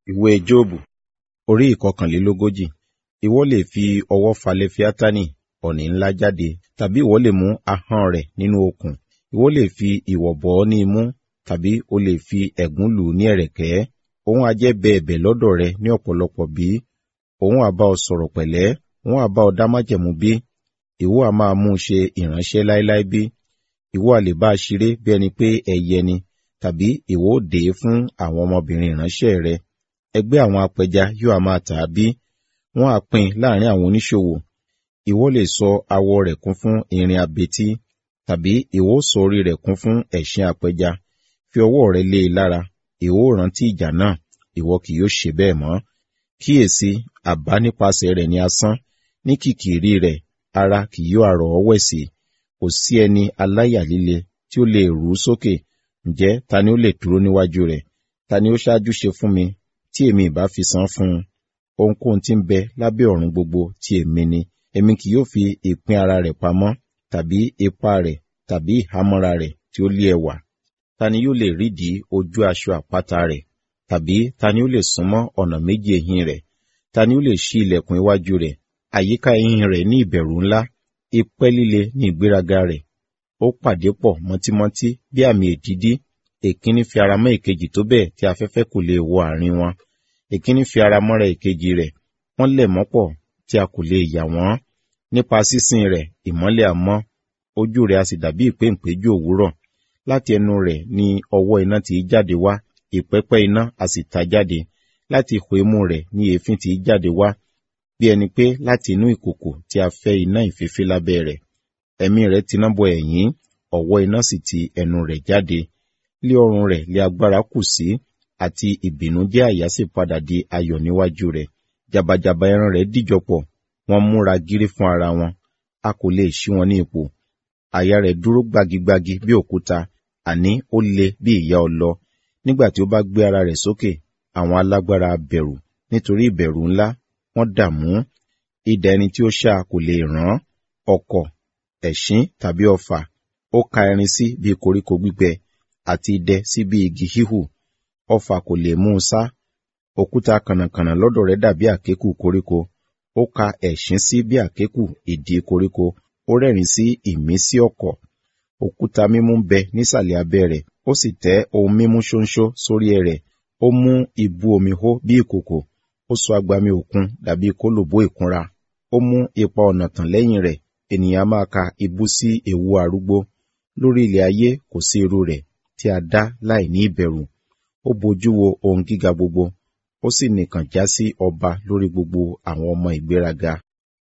Ìwé Jóòbù orí ìkọkànlélógójì. Ìwọ lè fi ọwọ́ fa Lefiatani ọ̀nì ńlá jáde, tàbí ìwọ lè mú ahọ́n rẹ̀ nínú okùn. Ìwọ lè fi ìwọ̀ bọ̀ ọ́ ní imú, tàbí o lè fi ẹ̀gún lù ú ní ẹ̀rẹ̀kẹ́. Òun ha jẹ́ bẹ ẹ̀bẹ̀ lọ́dọ̀ rẹ ní ọ̀pọ̀lọpọ̀ bí? Òun ha bá ọ sọ̀rọ̀ pẹ̀lẹ́? Òun ha bá ọ dá májẹ̀mú bí? Ìwọ ha máa mú un ṣe ìránṣẹ́ láéláé bí? Ìwọ ha lè bá a ṣeré bí ẹni pé ẹyẹ ni, tàbí ìwọ ó dè é fún àwọn ọmọbìnrin ìránṣẹ́ rẹ? Ẹgbẹ́ àwọn apẹja yóò ha máa tà á bí? Wọ́n ha pín in láàrin àwọn oníṣòwò. Ìwọ lè sọ awọ rẹ̀ kún fún irin abetí, tàbí ìwọ ó sọ orí rẹ̀ kún fún ẹṣin apẹja. Fi ọwọ́ rẹ lé e lára, ìwọ ó rántí ìjà náà, ìwọ kì yóò ṣe bẹ́ẹ̀ mọ́. Kíyèsi, àbá nípasẹ̀ rẹ̀ ni asán, ní kìkìrí rẹ̀, ara kì yóò ha rọ̀ ọ́ wẹ̀ sí. Kò sí ẹni aláyà líle tí ó lè rú sókè. Ǹjẹ́ ta ni ó lè dúró níwájú rẹ̀? Ta ni ó ṣáájú ṣe fún mi, tí èmi ìbá fi san fún un? Ohunkóhun tí ń bẹ lábẹ́ ọ̀run gbogbo ti èmi ni. Èmi kì yóò fi ìpín ara rẹ̀ pamọ́, tàbí ipá rẹ̀, tàbí ìhámọ́ra rẹ̀ tí ó lé ẹwà. Ta ni yóò lè rídìí ojú aṣọ àpáta rẹ̀? Tàbí ta ni ó lè súnmọ́ ọ̀nà méjì ẹ̀yìn rẹ̀? Ta ni ó lè ṣí ilẹ̀kùn iwájú rẹ̀? Àyíká ẹ̀yìn rẹ̀ ní ìbẹ̀rù ńlá, ipẹ́ líle ní ìgbéraga rẹ̀. Ó pàdé pọ̀ mọ́tímọ́tí bí àmì èdídí. Èkíní fi ara mọ́ èkejì tó bẹ́ẹ̀ tí afẹ́fẹ́ kò lè wọ àárín wọn. Èkíní fi ara mọ́ra èkejì rẹ̀, wọ́n lẹ̀ mọ́pọ̀ tí a kò lè yà wọ́n. Nípa sísìn rẹ̀, ìmọ́lẹ̀ á mọ́, ojú rẹ̀ a sì dàbí ìpéǹpéjú òwúrọ̀. Láti ẹnu rẹ̀ ni ọwọ́ iná ti jáde wá, ìpẹ́pẹ́ iná a sì ta jáde. Láti ihò imú rẹ̀ ni èéfín ti jáde wá, bí ẹni pé láti inú ìkòkò tí a fẹ́ iná ìfífí lábẹ́ rẹ̀. Ẹ̀mí rẹ̀ tiná bọ ẹ̀yìn, ọ̀wọ́ iná sì ti ẹnu rẹ̀ jáde. Lé ọrùn rẹ̀ lé agbára kù sí, àti ìbìnújẹ́ àyà sì padà di ayọ̀ níwájú rẹ̀. Jàbàjàbà ẹran rẹ̀ dìjọpọ̀, wọ́n múra gírí fún ara wọn, a kò lè ṣí wọn ní ipò. Àyà rẹ̀ dúró gbagigbagi bí òkúta, àní ó le bí ìyá ọlọ. Nígbà tí ó bá gbé ara rẹ̀ sókè, àwọn alágbára bẹ̀rù, nítorí ìbẹ̀rù ńlá, wọ́n dààmú. Idà ẹni tí ó ṣá kò lè rán, ọ̀kọ̀, ẹ̀ṣín tàbí ọfà, ó ka erin sí bí koríko gbígbẹ, àti idẹ sí bí igi híhù. Ọfà kò lè mú un sá. Òkúta kànnàkànnà lọ́dọ̀ rẹ̀ dàbí àkékù koríko. Ó ka ẹ̀ṣín sí bí àkékù ìdí koríko. Ó rẹ́rìn sí ìmísí ọ̀kọ̀. Òkúta mímú ń bẹ nísàlẹ̀ abẹ́ rẹ̀. Ó sì tẹ́ ohun mímú ṣóńṣó sórí rẹ̀. Ó mú ibú omi hó bí ìkòkò. Ó sọ agbami òkun dàbí kólòbó ìkunra. Ó mú ipa ọ̀nà tàn lẹ́yìn rẹ̀. Ènìyàn máa ka ibú sí ewu arúgbó. Lórí ilẹ̀ ayé kò sí irú rẹ̀ tí a dá láì ní ìbẹ̀rù. Ó bojú wo ohun gíga gbogbo. Ó sì nìkàn já sí ọba lórí gbogbo àwọn ọmọ ìgbéraga.